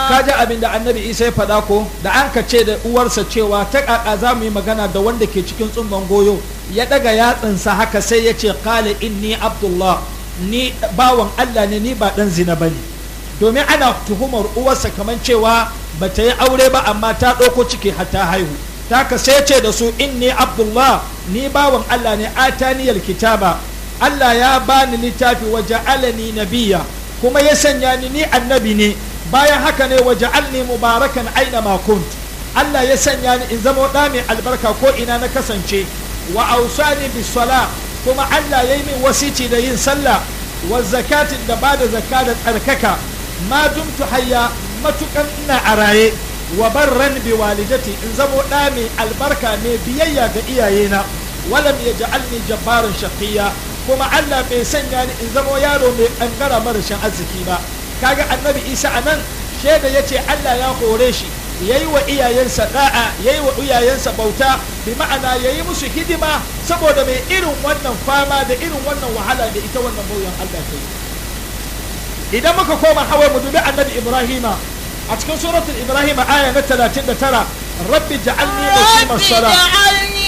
kaji abin da annabi isa ya faɗa ko da an ka ce da uwarsa cewa ta ƙaƙa za mu yi magana da wanda ke cikin tsumban goyo ya ɗaga yatsansa haka sai ya ce kala inni abdullah ni bawan allah ne ni ba ɗan zina ba ne domin ana tuhumar uwarsa kamar cewa ba ta yi aure ba amma ta ɗauko ciki har ta haihu ta ka sai ce da su inni abdullah ni bawan allah ne ataniyal kitaba allah ya bani littafi wa ja'alani nabiyya kuma ya sanya ni ni annabi ne bayan haka ne waje alni mubarakan aina ma kunt Allah ya sanya ni in zama da mai albarka ko ina na kasance wa ausani bis sala kuma Allah ya yi min wasici da yin sallah wa zakatin da ba da zakka da tsarkaka ma dumtu hayya matukan ina a raye wa barran bi walidati in zama da mai albarka mai biyayya ga iyayena walam yaj'alni jabbaran shaqiyya kuma Allah bai sanya ni in zama yaro mai kankara marashin arziki ba kaga annabi Isa anan shaida yace Allah ya hore shi yayi wa iyayensa da'a yayi wa iyayensa bauta bi ma'ana yayi musu hidima saboda mai irin wannan fama da irin wannan wahala da ita wannan bauyan Allah ta yi idan muka koma hawa mu dubi annabi Ibrahima a cikin suratul Ibrahim aya na 39 rabbi ja'alni muqimas salat